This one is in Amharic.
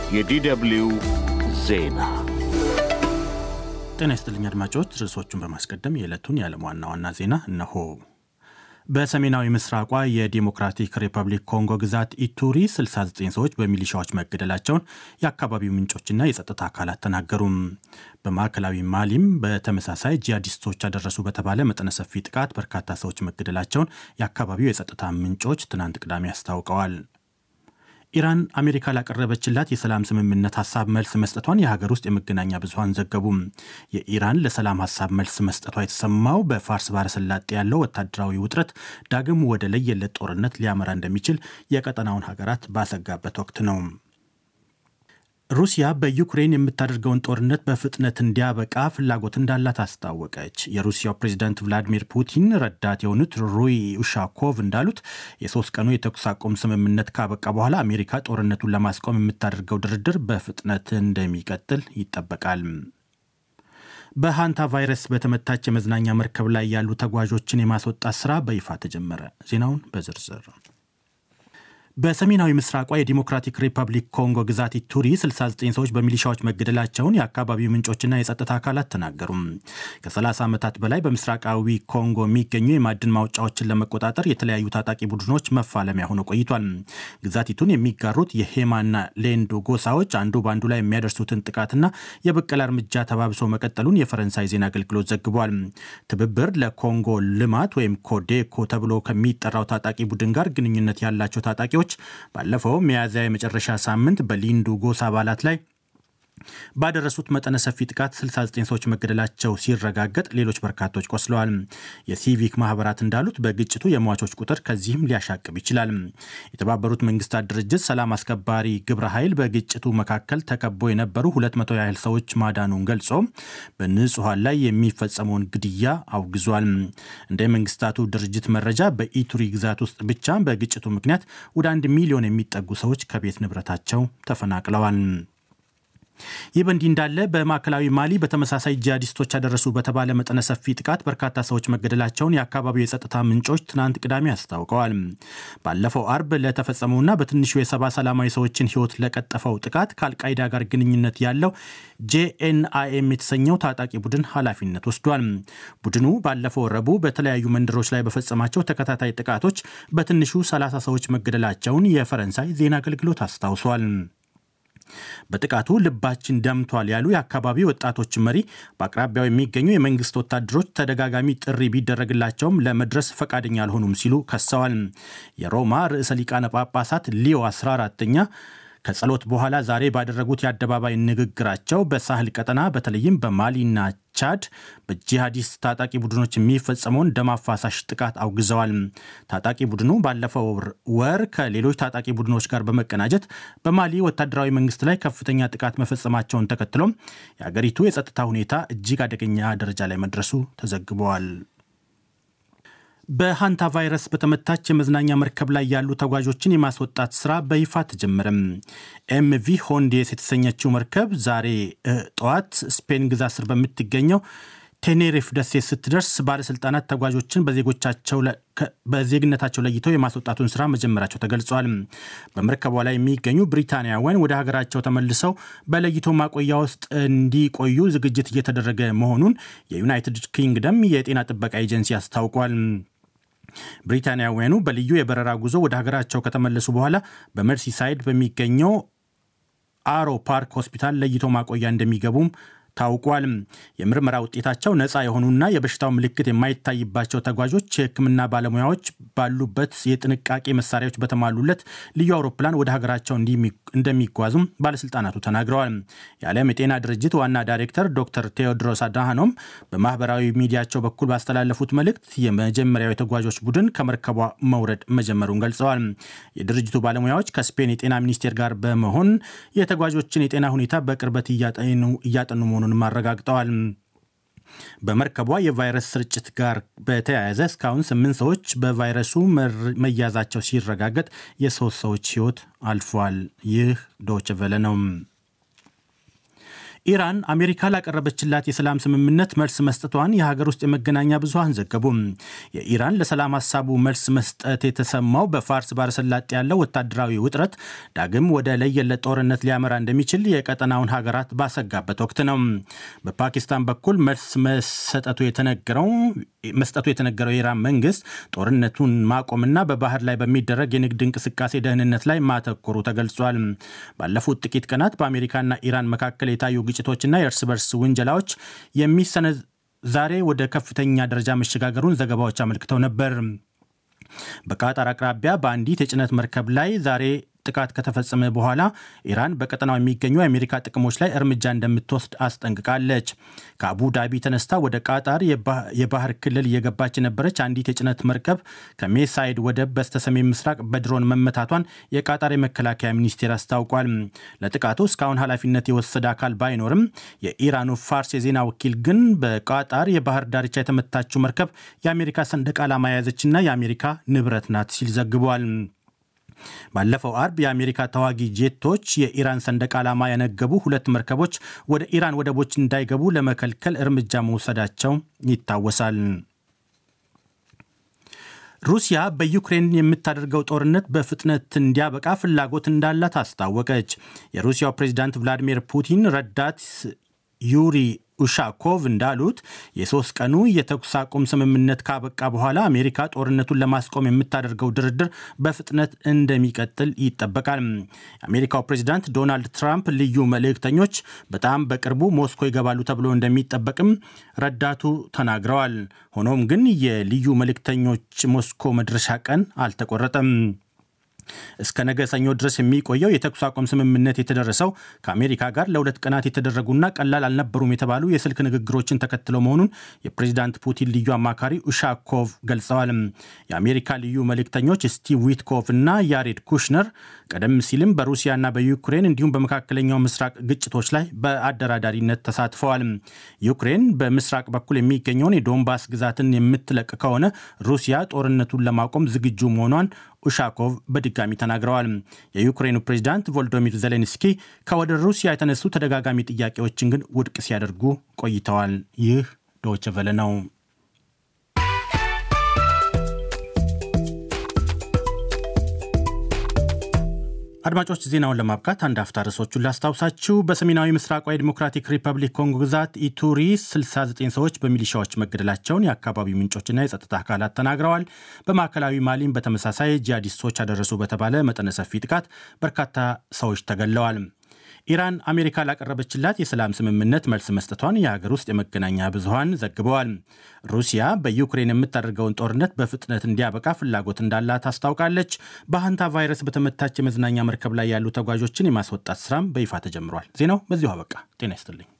የዲደብልዩ ዜና ጤና ይስጥልኝ አድማጮች። ርዕሶቹን በማስቀደም የዕለቱን የዓለም ዋና ዋና ዜና እነሆ። በሰሜናዊ ምስራቋ የዲሞክራቲክ ሪፐብሊክ ኮንጎ ግዛት ኢቱሪ 69 ሰዎች በሚሊሻዎች መገደላቸውን የአካባቢው ምንጮችና የጸጥታ አካላት ተናገሩም። በማዕከላዊ ማሊም በተመሳሳይ ጂሃዲስቶች አደረሱ በተባለ መጠነ ሰፊ ጥቃት በርካታ ሰዎች መገደላቸውን የአካባቢው የጸጥታ ምንጮች ትናንት ቅዳሜ አስታውቀዋል። ኢራን አሜሪካ ላቀረበችላት የሰላም ስምምነት ሀሳብ መልስ መስጠቷን የሀገር ውስጥ የመገናኛ ብዙኃን ዘገቡም። የኢራን ለሰላም ሀሳብ መልስ መስጠቷ የተሰማው በፋርስ ባሕረ ሰላጤ ያለው ወታደራዊ ውጥረት ዳግም ወደ ለየለት ጦርነት ሊያመራ እንደሚችል የቀጠናውን ሀገራት ባሰጋበት ወቅት ነው። ሩሲያ በዩክሬን የምታደርገውን ጦርነት በፍጥነት እንዲያበቃ ፍላጎት እንዳላት አስታወቀች። የሩሲያው ፕሬዚዳንት ቭላዲሚር ፑቲን ረዳት የሆኑት ሩይ ኡሻኮቭ እንዳሉት የሶስት ቀኑ የተኩስ አቁም ስምምነት ካበቃ በኋላ አሜሪካ ጦርነቱን ለማስቆም የምታደርገው ድርድር በፍጥነት እንደሚቀጥል ይጠበቃል። በሃንታ ቫይረስ በተመታች የመዝናኛ መርከብ ላይ ያሉ ተጓዦችን የማስወጣት ስራ በይፋ ተጀመረ። ዜናውን በዝርዝር በሰሜናዊ ምስራቋ የዲሞክራቲክ ሪፐብሊክ ኮንጎ ግዛት ኢቱሪ 69 ሰዎች በሚሊሻዎች መገደላቸውን የአካባቢው ምንጮችና የጸጥታ አካላት ተናገሩ። ከ30 ዓመታት በላይ በምስራቃዊ ኮንጎ የሚገኙ የማዕድን ማውጫዎችን ለመቆጣጠር የተለያዩ ታጣቂ ቡድኖች መፋለሚያ ሆኖ ቆይቷል። ግዛቲቱን የሚጋሩት የሄማና ሌንዶ ጎሳዎች አንዱ በአንዱ ላይ የሚያደርሱትን ጥቃትና የበቀል እርምጃ ተባብሶ መቀጠሉን የፈረንሳይ ዜና አገልግሎት ዘግቧል። ትብብር ለኮንጎ ልማት ወይም ኮዴኮ ተብሎ ከሚጠራው ታጣቂ ቡድን ጋር ግንኙነት ያላቸው ታጣቂዎች ባለፈው ሚያዝያ የመጨረሻ ሳምንት በሊንዱ ጎሳ አባላት ላይ ባደረሱት መጠነ ሰፊ ጥቃት 69 ሰዎች መገደላቸው ሲረጋገጥ ሌሎች በርካቶች ቆስለዋል። የሲቪክ ማህበራት እንዳሉት በግጭቱ የሟቾች ቁጥር ከዚህም ሊያሻቅብ ይችላል። የተባበሩት መንግስታት ድርጅት ሰላም አስከባሪ ግብረ ኃይል በግጭቱ መካከል ተከቦ የነበሩ 200 ያህል ሰዎች ማዳኑን ገልጾ በንጹሐን ላይ የሚፈጸመውን ግድያ አውግዟል። እንደ መንግስታቱ ድርጅት መረጃ በኢቱሪ ግዛት ውስጥ ብቻ በግጭቱ ምክንያት ወደ አንድ ሚሊዮን የሚጠጉ ሰዎች ከቤት ንብረታቸው ተፈናቅለዋል። ይህ በእንዲህ እንዳለ በማዕከላዊ ማሊ በተመሳሳይ ጂሃዲስቶች ያደረሱ በተባለ መጠነ ሰፊ ጥቃት በርካታ ሰዎች መገደላቸውን የአካባቢው የጸጥታ ምንጮች ትናንት ቅዳሜ አስታውቀዋል። ባለፈው አርብ ለተፈጸመውና በትንሹ የሰባ ሰላማዊ ሰዎችን ሕይወት ለቀጠፈው ጥቃት ከአልቃይዳ ጋር ግንኙነት ያለው ጄኤንአይኤም የተሰኘው ታጣቂ ቡድን ኃላፊነት ወስዷል። ቡድኑ ባለፈው ረቡዕ በተለያዩ መንደሮች ላይ በፈጸማቸው ተከታታይ ጥቃቶች በትንሹ 30 ሰዎች መገደላቸውን የፈረንሳይ ዜና አገልግሎት አስታውሷል። በጥቃቱ ልባችን ደምቷል ያሉ የአካባቢው ወጣቶች መሪ በአቅራቢያው የሚገኙ የመንግስት ወታደሮች ተደጋጋሚ ጥሪ ቢደረግላቸውም ለመድረስ ፈቃደኛ አልሆኑም ሲሉ ከሰዋል። የሮማ ርዕሰ ሊቃነ ጳጳሳት ሊዮ 14ኛ ከጸሎት በኋላ ዛሬ ባደረጉት የአደባባይ ንግግራቸው በሳህል ቀጠና በተለይም በማሊና ቻድ በጂሃዲስት ታጣቂ ቡድኖች የሚፈጸመውን ደም አፋሳሽ ጥቃት አውግዘዋል። ታጣቂ ቡድኑ ባለፈው ወር ከሌሎች ታጣቂ ቡድኖች ጋር በመቀናጀት በማሊ ወታደራዊ መንግስት ላይ ከፍተኛ ጥቃት መፈጸማቸውን ተከትሎም የአገሪቱ የጸጥታ ሁኔታ እጅግ አደገኛ ደረጃ ላይ መድረሱ ተዘግበዋል። በሃንታ ቫይረስ በተመታች የመዝናኛ መርከብ ላይ ያሉ ተጓዦችን የማስወጣት ስራ በይፋ ተጀመረም። ኤምቪ ሆንዴስ የተሰኘችው መርከብ ዛሬ ጠዋት ስፔን ግዛት ስር በምትገኘው ቴኔሪፍ ደሴት ስትደርስ ባለስልጣናት ተጓዦችን በዜግነታቸው ለይተው የማስወጣቱን ስራ መጀመራቸው ተገልጿል። በመርከቧ ላይ የሚገኙ ብሪታንያውያን ወደ ሀገራቸው ተመልሰው በለይቶ ማቆያ ውስጥ እንዲቆዩ ዝግጅት እየተደረገ መሆኑን የዩናይትድ ኪንግደም የጤና ጥበቃ ኤጀንሲ አስታውቋል። ብሪታንያውያኑ በልዩ የበረራ ጉዞ ወደ ሀገራቸው ከተመለሱ በኋላ በመርሲሳይድ በሚገኘው አሮ ፓርክ ሆስፒታል ለይቶ ማቆያ እንደሚገቡም ታውቋል። የምርመራ ውጤታቸው ነፃ የሆኑና የበሽታው ምልክት የማይታይባቸው ተጓዦች የሕክምና ባለሙያዎች ባሉበት የጥንቃቄ መሳሪያዎች በተሟሉለት ልዩ አውሮፕላን ወደ ሀገራቸው እንደሚጓዙም ባለስልጣናቱ ተናግረዋል። የዓለም የጤና ድርጅት ዋና ዳይሬክተር ዶክተር ቴዎድሮስ አድሃኖም በማህበራዊ ሚዲያቸው በኩል ባስተላለፉት መልእክት የመጀመሪያው የተጓዦች ቡድን ከመርከቧ መውረድ መጀመሩን ገልጸዋል። የድርጅቱ ባለሙያዎች ከስፔን የጤና ሚኒስቴር ጋር በመሆን የተጓዦችን የጤና ሁኔታ በቅርበት እያጠኑ መሆኑንም አረጋግጠዋል። በመርከቧ የቫይረስ ስርጭት ጋር በተያያዘ እስካሁን ስምንት ሰዎች በቫይረሱ መያዛቸው ሲረጋገጥ የሶስት ሰዎች ሕይወት አልፏል። ይህ ዶይቼ ቬለ ነው። ኢራን አሜሪካ ላቀረበችላት የሰላም ስምምነት መልስ መስጠቷን የሀገር ውስጥ የመገናኛ ብዙኃን ዘገቡ። የኢራን ለሰላም ሀሳቡ መልስ መስጠት የተሰማው በፋርስ ባለሰላጤ ያለው ወታደራዊ ውጥረት ዳግም ወደ ለየለት ጦርነት ሊያመራ እንደሚችል የቀጠናውን ሀገራት ባሰጋበት ወቅት ነው። በፓኪስታን በኩል መልስ መሰጠቱ የተነገረው መስጠቱ የተነገረው የኢራን መንግስት ጦርነቱን ማቆምና በባህር ላይ በሚደረግ የንግድ እንቅስቃሴ ደህንነት ላይ ማተኮሩ ተገልጿል። ባለፉት ጥቂት ቀናት በአሜሪካና ኢራን መካከል የታዩ ግጭቶችና የእርስ በርስ ውንጀላዎች የሚሰነ ዛሬ ወደ ከፍተኛ ደረጃ መሸጋገሩን ዘገባዎች አመልክተው ነበር። በቃጣር አቅራቢያ በአንዲት የጭነት መርከብ ላይ ዛሬ ጥቃት ከተፈጸመ በኋላ ኢራን በቀጠናው የሚገኙ የአሜሪካ ጥቅሞች ላይ እርምጃ እንደምትወስድ አስጠንቅቃለች። ከአቡ ዳቢ ተነስታ ወደ ቃጣር የባህር ክልል እየገባች የነበረች አንዲት የጭነት መርከብ ከሜሳይድ ወደብ በስተሰሜን ምስራቅ በድሮን መመታቷን የቃጣር የመከላከያ ሚኒስቴር አስታውቋል። ለጥቃቱ እስካሁን ኃላፊነት የወሰደ አካል ባይኖርም የኢራኑ ፋርስ የዜና ወኪል ግን በቃጣር የባህር ዳርቻ የተመታችው መርከብ የአሜሪካ ሰንደቅ ዓላማ የያዘችና የአሜሪካ ንብረት ናት ሲል ዘግቧል። ባለፈው አርብ የአሜሪካ ተዋጊ ጄቶች የኢራን ሰንደቅ ዓላማ ያነገቡ ሁለት መርከቦች ወደ ኢራን ወደቦች እንዳይገቡ ለመከልከል እርምጃ መውሰዳቸው ይታወሳል። ሩሲያ በዩክሬን የምታደርገው ጦርነት በፍጥነት እንዲያበቃ ፍላጎት እንዳላት አስታወቀች። የሩሲያው ፕሬዚዳንት ቭላዲሚር ፑቲን ረዳት ዩሪ ኡሻኮቭ እንዳሉት የሶስት ቀኑ የተኩስ አቁም ስምምነት ካበቃ በኋላ አሜሪካ ጦርነቱን ለማስቆም የምታደርገው ድርድር በፍጥነት እንደሚቀጥል ይጠበቃል። የአሜሪካው ፕሬዚዳንት ዶናልድ ትራምፕ ልዩ መልእክተኞች በጣም በቅርቡ ሞስኮ ይገባሉ ተብሎ እንደሚጠበቅም ረዳቱ ተናግረዋል። ሆኖም ግን የልዩ መልእክተኞች ሞስኮ መድረሻ ቀን አልተቆረጠም። እስከ ነገ ሰኞ ድረስ የሚቆየው የተኩስ አቁም ስምምነት የተደረሰው ከአሜሪካ ጋር ለሁለት ቀናት የተደረጉና ቀላል አልነበሩም የተባሉ የስልክ ንግግሮችን ተከትለው መሆኑን የፕሬዚዳንት ፑቲን ልዩ አማካሪ ኡሻኮቭ ገልጸዋል። የአሜሪካ ልዩ መልእክተኞች ስቲቭ ዊትኮቭ እና ያሬድ ኩሽነር ቀደም ሲልም በሩሲያና በዩክሬን እንዲሁም በመካከለኛው ምስራቅ ግጭቶች ላይ በአደራዳሪነት ተሳትፈዋል። ዩክሬን በምስራቅ በኩል የሚገኘውን የዶንባስ ግዛትን የምትለቅ ከሆነ ሩሲያ ጦርነቱን ለማቆም ዝግጁ መሆኗን ኡሻኮቭ በድጋሚ ተናግረዋል። የዩክሬኑ ፕሬዚዳንት ቮልዶሚር ዜሌንስኪ ከወደ ሩሲያ የተነሱ ተደጋጋሚ ጥያቄዎችን ግን ውድቅ ሲያደርጉ ቆይተዋል። ይህ ዶይቼ ቬለ ነው። አድማጮች ዜናውን ለማብቃት አንድ አፍታ ርዕሶቹን ላስታውሳችሁ። በሰሜናዊ ምስራቋዊ ዲሞክራቲክ ሪፐብሊክ ኮንጎ ግዛት ኢቱሪ 69 ሰዎች በሚሊሻዎች መገደላቸውን የአካባቢው ምንጮችና የጸጥታ አካላት ተናግረዋል። በማዕከላዊ ማሊም በተመሳሳይ ጂሃዲስቶች አደረሱ በተባለ መጠነ ሰፊ ጥቃት በርካታ ሰዎች ተገድለዋል። ኢራን አሜሪካ ላቀረበችላት የሰላም ስምምነት መልስ መስጠቷን የሀገር ውስጥ የመገናኛ ብዙኃን ዘግበዋል። ሩሲያ በዩክሬን የምታደርገውን ጦርነት በፍጥነት እንዲያበቃ ፍላጎት እንዳላት አስታውቃለች። በሃንታ ቫይረስ በተመታች የመዝናኛ መርከብ ላይ ያሉ ተጓዦችን የማስወጣት ስራም በይፋ ተጀምሯል። ዜናው በዚሁ አበቃ። ጤና ይስጥልኝ።